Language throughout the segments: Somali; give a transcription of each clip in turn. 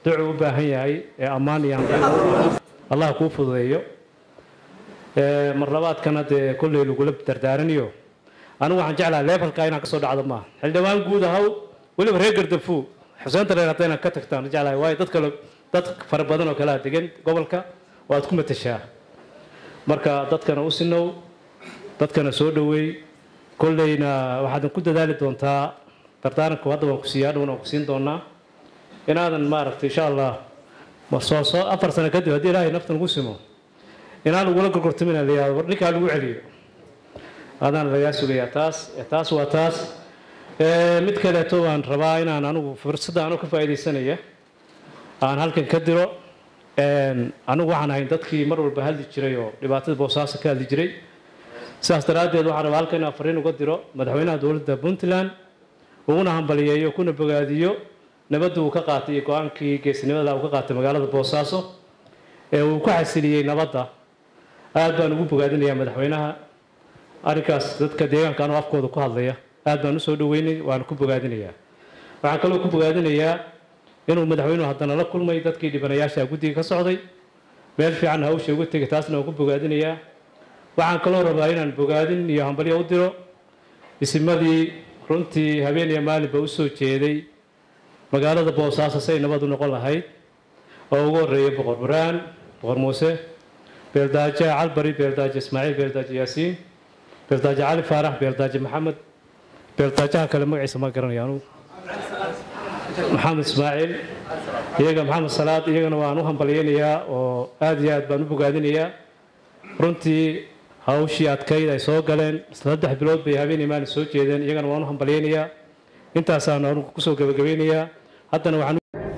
ducuu u baahan yahay ee ammaan iyo hamdaan allah kuu fududeeyo mar labaadkana dee kolley lagula dardaaranayo anigu waxaan jeclaha leefalka inaan kasoo dhacdo maaha xildhibaan guud ahaw weliba reer gardafu xuseenta reer hadda inaan ka tagtaan jeclahay waayo dad kale dad fara badan oo kalea degan gobolka oo aad ku matashaa marka dadkana u sinow dadkana soo dhoweey kolleyna waxaadan ku dadaali doontaa dardaaranku hadda waan ku siiya adhowna waan ku siin doonaa inaadan maaragtay insha allah soo soo afar sano kadib haddii ilaahay nafta nagu simo inaan ugula gorgortamin la yihahdo war ninkaa lagu celiyo adaan lagaa sugayaa taas taas waa taas mid kaleeto waan rabaa inaan anigu fursadda anoo ka faa'iidaysanaya aan halkan ka diro anigu waxaan ahayn dadkii mar walba hadli jiray oo dhibaatada boosaaso ka hadli jiray sidaas daraaddeed waxaan rabaa halkan inaan fariin uga diro madaxweynaha dowladda puntland uguna hambaliyeeyo kuna bogaadiyo nabadda uu ka qaatay iyo go-aankii geesnimada uu ka qaatay magaalada boosaaso ee uu ku xasiliyey nabadda aad baan ugu bogaadinayaa madaxweynaha arrinkaas dadka deegaanka anoo afkooda ku hadlaya aad baan usoo dhaweynay waana ku bogaadinayaa waxaan kaloo ku bogaadinayaa inuu madaxweynuhu haddana la kulmay dadkii dhibanayaasha guddiga ka socday meel fiican hawsha uga tegay taasna waan ku bogaadinayaa waxaan kaloo rabaa inaan bogaadin iyo hambalyo u diro isimadii runtii habeen iyo maalinba u soo jeeday magaalada boosaaso say nabad u noqon lahayd oo ugu horreeya boqor buraan boqor muuse beeldaaje calbari beeldaaje ismaaciil beeldaaje yaasiin beeldaaje cali faarax beeldaaje maxamed beeldaajaha kale magaciisa ma garanaya anugu maxamed ismaaciil iyaga maxamed salaad iyagana waan u hambalyeynayaa oo aad iyo aad baan u bogaadinayaa runtii hawshii adkayd ay soo galeen saddex bilood bay habeenii maalin soo jeedeen iyagana waan u hambalyeynayaa intaasaan anugu kusoo gebagabeynayaa haddana waxaan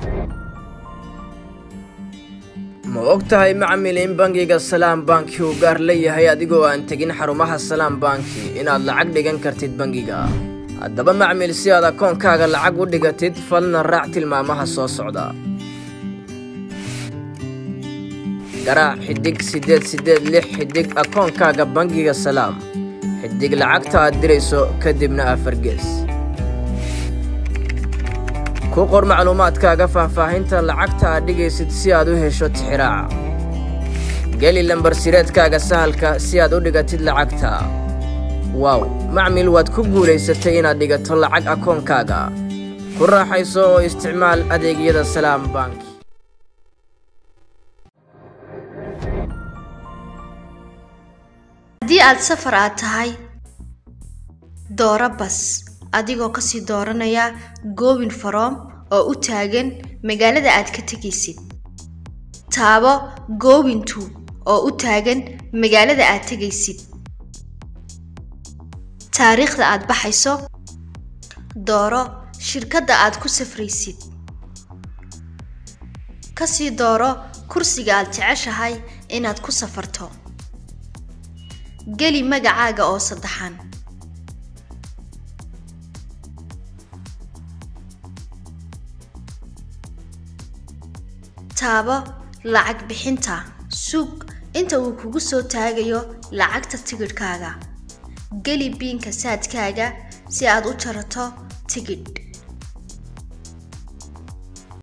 ma og tahay macmil in bangiga salaam banki uu gaar leeyahay adigoo aan tegin xarumaha salaam banki inaad lacag dhigan kartid bangiga haddaba macmil si aad akoonkaaga lacag u dhigatid falna raac tilmaamaha soo socda garaac xidhig siddeed siddeed lix xidhig akoonkaaga bangiga salaam xidhig lacagta aad dirayso kadibna afargees ku qor macluumaadkaaga faahfaahinta lacagta aad dhigaysid si aad u hesho tixiraaca geli lambar sireedkaaga sahalka si aad u dhigatid lacagta waaw macmil waad ku guulaysatay inaad dhigato lacag akoonkaaga ku raaxayso oo isticmaal adeegyada salaam bank haddii aad safar aad tahay dooro bas adigoo kasii dooranaya goobin faroom oo u taagan magaalada aad ka tegaysid taabo goobintu oo u taagan magaalada aad tegaysid taariikhda aad baxayso dooro shirkadda aad ku safraysid kasii dooro kursiga aad jeceshahay inaad ku safarto geli magacaaga oo saddexan taabo lacag bixinta suug inta uu kugu soo taagayo lacagta tigidhkaaga geli biinka saadkaaga si aad u jarato tigidh